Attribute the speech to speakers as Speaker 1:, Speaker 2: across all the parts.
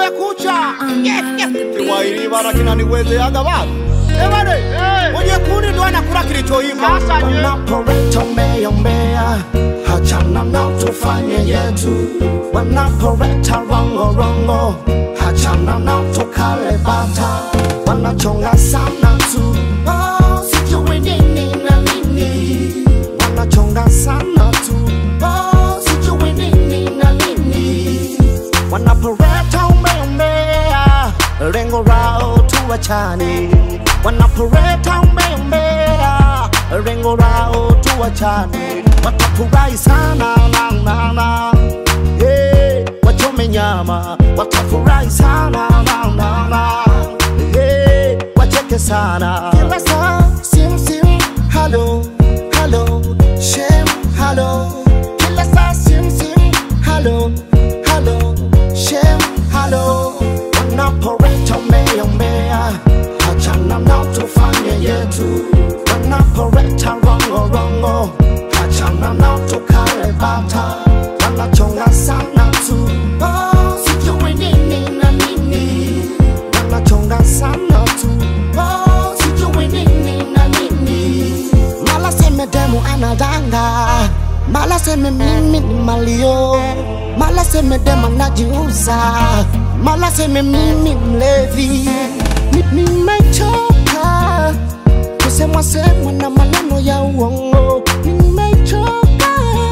Speaker 1: kumekucha kiwairivara kinaniwezeaga baba ebane mwenye kuni ndo anakula kilichoiva
Speaker 2: Wanaporeta umeombea, hachana na tufanye yetu. Wanaporeta rongo rongo, hachana na tukale bata. Wanachonga sana tu, oh, sijui nini na nini. Wanachonga sana tu, oh, sijui nini na nini. Wanaporeta umeombea, lengo lao tuwachane. Wanaporeta umeombea, lengo lao tuwachane. Watafurahi sana na na na, hey, wachome nyama. Watafurahi sana na na na, hey, wacheke sana. Kila saa sim sim, hello hello, shem hello. Kila saa sim sim, hello hello, shem hello. Wanaporeta umeombea, hachana na tufanye yetu. Wanaporeta rongo rongo, hachana na tukale bata. Wanachonga sana tu, oh, sijui nini na nini. Wanachonga sana tu, oh, sijui nini na nini. Mala seme demu anadanga, mala seme mimi ni malio, mala seme demu anajiuza, mala seme mimi mlevi. Ni- Nimechoka kusemwa semwa na maneno ya uongo, nimechoka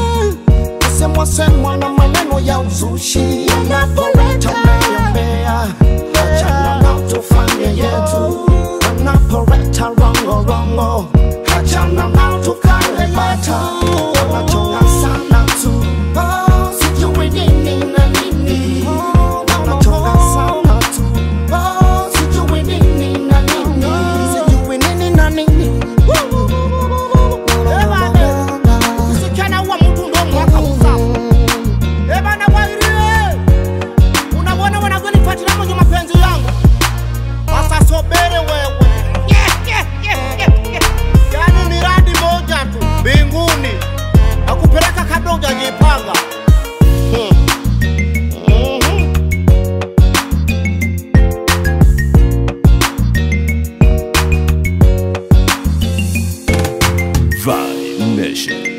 Speaker 2: kusemwa semwa na maneno ya uzushi. Wanapoleta umeombea, achana na tufanye yetu. Wanapoleta rongo rongo, achana na tukale bata. Wanachonga sana tu, oh, sijui nini na nini. Wanachonga sana tu, oh, sijui nini na nini. Sijui nini na nini.
Speaker 1: usichana uwa mtu ndo mwaka usafu ebana wairie unawona wanagonifatila mwenye mapenzi yangu sasa sobere wewe yani miradi moja tu mbinguni akupeleka kabla ujajipanga Hmm. Mhm.
Speaker 3: Vibe Nation.